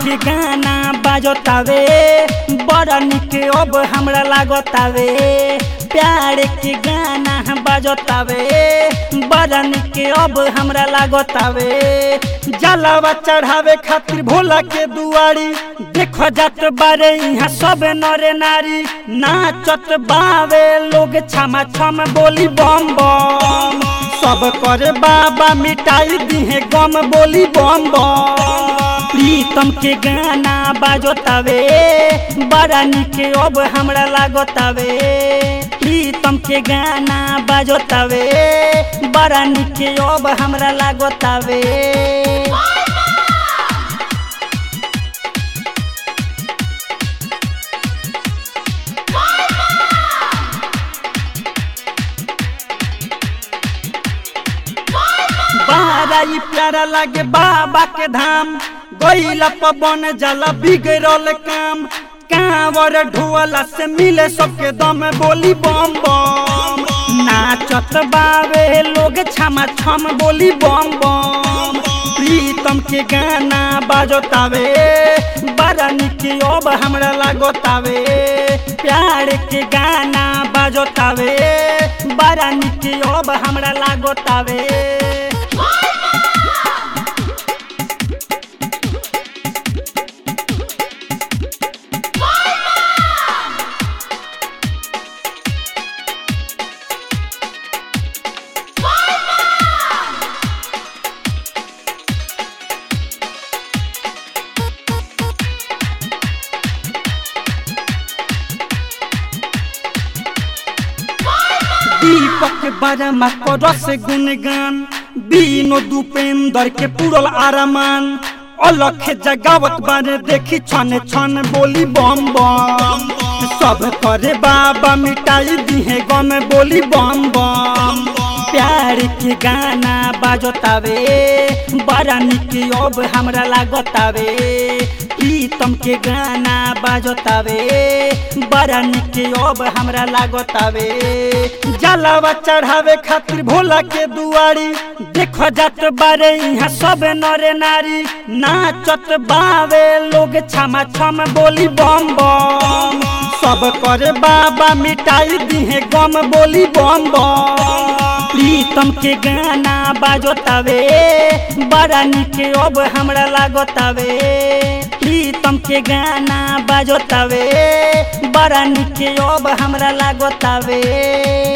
के गाना बाजतावे बड़ा निक अब हमरा लागतावे प्यार के गाना बाजतावे बड़ा निक अब हमरा लागतावे जलावा चढ़ावे खातिर भोला के दुआरी देखो जात बारे यहाँ सब नरे नारी नाचत बावे लोग छमा छम बोली बम बम सब करे बाबा मिटाई दिहे गम बोली बम बम प्रीतम के गाना बाजतावे बड़ा निक अब हमरा लागतावे प्रीतम के गाना बाजतावे बड़ा निक अब हमरा लागतावे बारा ई प्यारा लागे बाबा के धाम गईला पवन जला बिगड़ल काम कांवर ढोला से मिले सबके दम बोली बम बम नाचत बावे लोग छमा छम बोली बम बम प्रीतम के गाना बाजतावे बड़ा निक अब हमरा लागतावे प्यार के गाना बाजतावे बड़ा निक अब हमरा लागतावे दीपक बरमा करस गुणगान बीनो दुपेंदर के पुरल आरमान अलख जगावत बारे देखी छन छन बोली बम बम सब करे बाबा मिटाई दिहे गम बोली बम बम प्यार के गाना बाजतावे बड़ा निक अब हमरा लागतावे प्रीतम के गाना बाजतावे बड़ा निक अब हमरा लागतावे जलावा चढ़ावे खातिर भोला के दुआरी देखो जात बारे यहाँ सब नरे नारी नाचत बावे लोग छमा छम बोली बम बम सब करे बाबा मिटाई दिहे गम बोली बम बम प्रीतम के गाना बाजतावे बड़ा निक अब हमरा लागतावे प्रीतम के गाना बाजतावे बड़ा निक अब हमरा लागतावे